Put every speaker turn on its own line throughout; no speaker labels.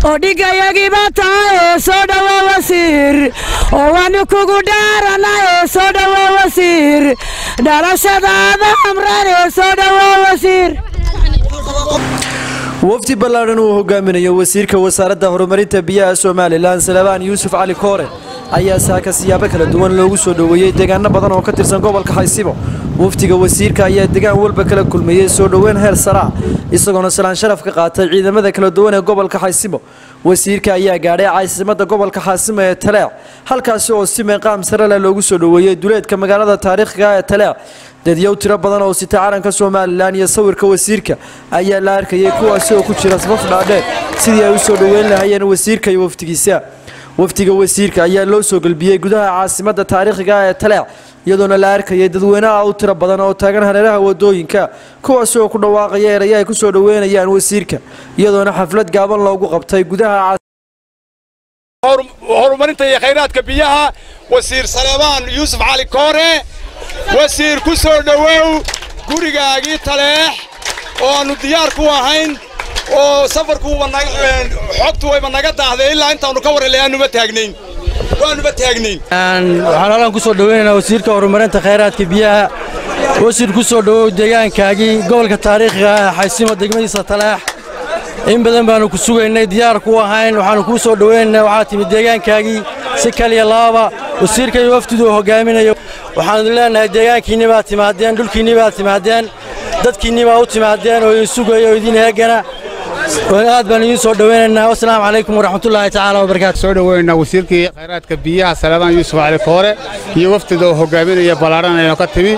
oo dhigayagiiba tahay soo dhowo wasiir oo waanu kugu dhaaranaye soo dhowo wasiir dhalashadaada amrane soo dhowo wasiir
wafdi ballaadhan uu hogaaminayo wasiirka wasaaradda horumarinta biyaha somalilan salebaan yuusuf cali koore ayaa saaka siyaabo kala duwan loogu soo dhoweeyey deegaano badan oo ka tirsan gobolka xaysibo wafdiga wasiirka ayaa degaan walba kala kulmayey soo dhoweyn heer saraa isagoona salaan sharaf ka qaatay ciidamada kala duwan ee gobolka xaysibo wasiirka ayaa gaadhay caasimadda gobolka xaasimo ee taleec halkaasi oo si meeqaam sare leh loogu soo dhoweeyey duleedka magaalada taariikhiga ee taleec dadyow tiro badan oo sita calanka somalilan iyo sawirka wasiirka ayaa la arkayay kuwaasi oo ku jira safaf dhaadheer sidii ay u soo dhoweyn lahaayeen wasiirka iyo wafdigiisa wafdiga wasiirka ayaa loo soo gelbiyey gudaha caasimadda taariikhiga ee taleec iyadoona la arkayay dadweynaha u tiro badan oo taagan hareeraha wadooyinka kuwaasi oo ku dhawaaqaya eraya ay ku soo dhoweynayaan wasiirka iyadoona xaflad gaaban loogu qabtay gudaha
horumarinta iyo khayraadka biyaha wasiir salebaan yuusuf cali koore wasiir ku soo dhowow gurigaagii taleex oo aannu diyaar ku ahayn oo safarkuuba xogtu wayba naga daahday ilaa intaannu ka warhelay aannuba taagnayn waannuba taagnayn
waxaan halkan ku soo dhoweynaynaa wasiirka horumarinta khayraadka biyaha wasiir ku soo dhowow deegaankaagii gobolka taariikhiga ah xaysimo degmadiisa taleex in badan baannu ku sugaynay diyaar ku ahayn waxaannu kuu soo dhoweynaynaa waxaa timid deegaankaagii si kaliya laaba wasiirka iyo wafdidu uu hogaaminayo waxaanu idin leennahay deegaankiinni baad timaadeen dhulkiinni baad timaadeen dadkiinni baa u timaadeen oo idin sugaya oo idin heegana aad baan idiin soo dhoweynaynaa wasalaamu calaykum waraxmatullaahi tacaala wabarakaatu
soo dhoweynaa wasiirkii khayraadka biyaha salebaan yuusuf cali koore iyo wafdida oo hogaaminaya ballaaran aynu ka timi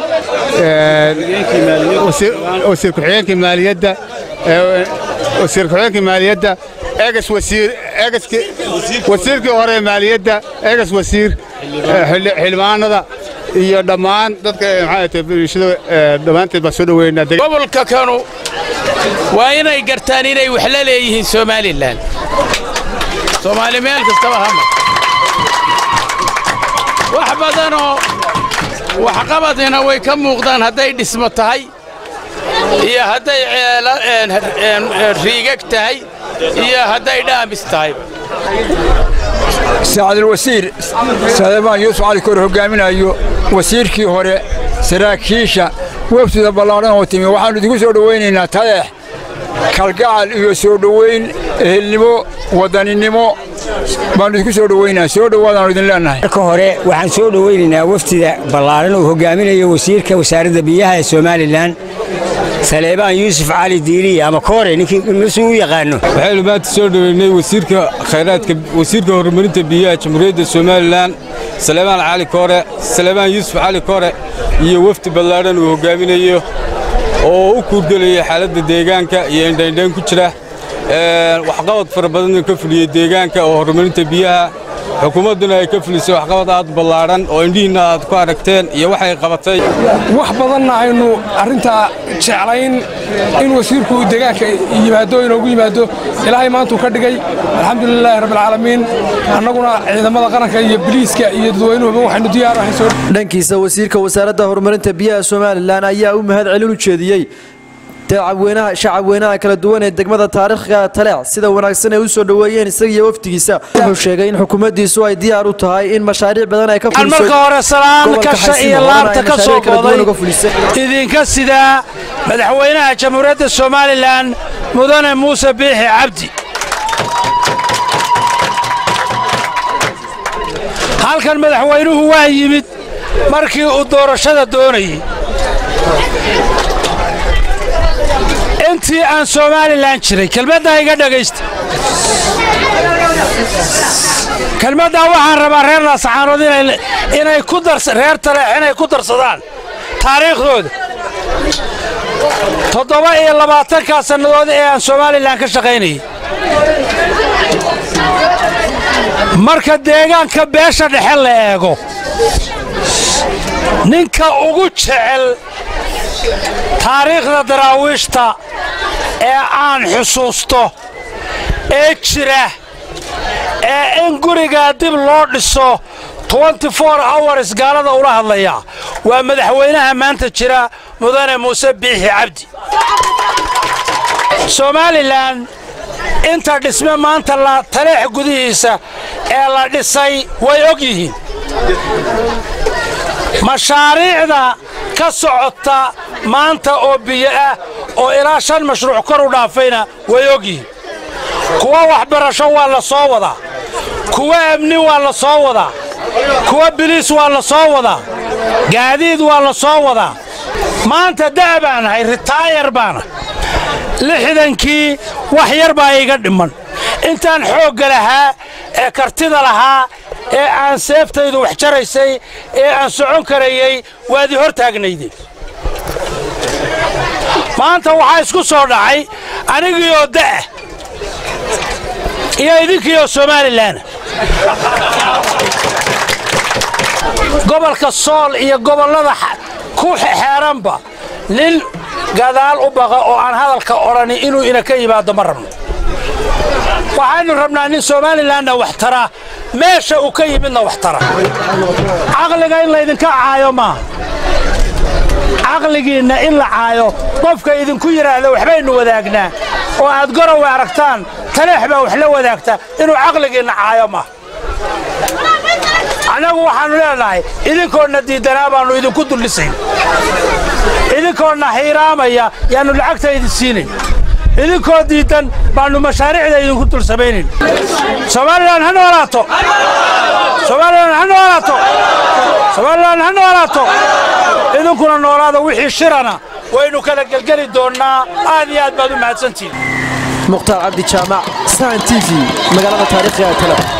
wasiir ku-xigeenkii maaliyadda wasiir ku-xigeenkii maaliyadda eegas wasiir eegaskii wasiirkii hore maaliyadda eegas wasiir xildhibaanada iyo dhammaan dadka maxaa bulshada dhammaanteed baan soo dhoweynaa
gobolka kanu waa inay gartaan inay wax la leeyihiin somalilan soomaali meel kastaba hama wax badanoo waxqabadina way ka muuqdaan hadday dhismo tahay iyo hadday riigag tahay iyo hadday dhaamis tahay
saacadulwasiir salebaan yuusuf cali koor hogaaminayo wasiirkii hore saraakiisha wafdida ballaadhan oo timi waxaannu idinku soo dhowaynaynaa taleex kalgacal iyo soo dhowayn ehelnimo wadaninimo baannu idinku soo dhowaynaa soo dhowaadaannu idin leennahay
marka hore waxaan soo dhowaynaynaa wafdida ballaadhan uu hogaaminayo wasiirka wasaaradda biyaha ee somalilan saleebaan yuusuf cali diiriya ama koore ninkii nusuu u yaqaano
waxaynu maanta soo dhoweynay wasiirka khayraadka wasiirka horumarinta biyaha jamhuuriyadda somalilan saleebaan cali koore saleebaan yuusuf cali koore iyo wafdi ballaadhan uu hogaaminayo oo u kuurgelaya xaaladda deegaanka iyo indhaindhayn ku jira waxqabad fara badan ka fuliyey deegaanka oo horumarinta biyaha xukuumadduna ay ka fulisay waxqabad aad ballaadhan oo indhihiinna aad ku aragteen iyo waxay qabatay
wax badanna aynu arrintaa jeclayn in wasiirku deegaanka yimaado inoogu yimaado ilaahay maantuu ka dhigay alxamdulilaahi rabbilcaalamiin annaguna ciidamada qaranka iyo biliiska iyo dadweynuhuba waxaynu diyaar ahay soo
dhankiisa wasiirka wasaaradda horumarinta biyaha somalilan ayaa u mahad celin u jeediyey shacabweynaha kala duwan ee degmada taariikhiga taleec sida wanaagsan ay u soo dhoweeyeen isaga iyo wafdigiisa wuxuu sheegay in xukuumaddiisu ay diyaar u tahay in mashaariic badan ay ka
marka hore salaan kasha iyo laabta ka soo booday idinka sidaa madaxweynaha jamhuuriyadda somalilan mudane muuse biixi cabdi halkan madaxweynuhu waa yimid markii uu doorashada doonayey intii aan somalilan jiray kelmaddaa iga dhegaysta kelmaddaa waxaan rabaa reer laasaxaanood inay ku reer taleex inay ku darsadaan taariikhdooda toddoba iyo labaatankaa sannadood ee aan somalilan ka shaqaynayay marka deegaanka beesha dhexe la eego ninka ugu jecel taariikhda daraawiishta ee aan xusuusto ee jira ee in gurigaa dib loo dhiso hours gaalada ula hadlaya waa madaxweynaha maanta jira mudane muuse biixi cabdi somalilan inta dhisme maanta la taleex gudihiisa ee la dhisay way og yihiin mashaariicda ka socota maanta oo biyo ah oo ilaa shan mashruuc kor u dhaafayna way og yihiin kuwa waxbarasho waa la soo wadaa kuwa amni waa la soo wadaa kuwa biliis waa la soo wadaa gaadiid waa la soo wadaa maanta da' baan ahay ritaayar baana lixdankii wax yar baa iga dhimman intaan xoogga lahaa ee kartida lahaa ee aan seeftaydu wax jaraysay ee aan socon karayey waadii hor taagnaydeen maanta waxaa isku soo dhacay anigiioo da'ah iyo idinkiioo somalilan gobolka sool iyo gobollada ku xeeranba nin gadaal u baqa oo aan hadalka odhani inuu ina ka yimaado ma rabno waxaynu rabnaa nin somalilanna wax tara meesha uu ka yimidna wax tara caqliga in laydinka caayo maaha caqligiinna in la caayo qofka idinku yidhaahda waxbaynu wadaagnaa oo aad gorowa aragtaan taleex baa wax la wadaagta inuu caqligiinna caayo maaha annagu waxaannu leenahay idinkoodna diiddanaa baannu idinku dullisayn idinkoodna hiiraamaya yaannu lacagta idin siinayn idinkoo diiddan baannu mashaariicda idinku dul samaynayn somalilan ha noolaato somalilan ha noolaato somalilan ha noolaato idinkuna noolaada wixii shirana waynu kala gelgeli doonnaa aad iyo aad baad u mahadsantihin
mukhtaar cabdi jaamac sahan t v magaalada taariikhiga ee tale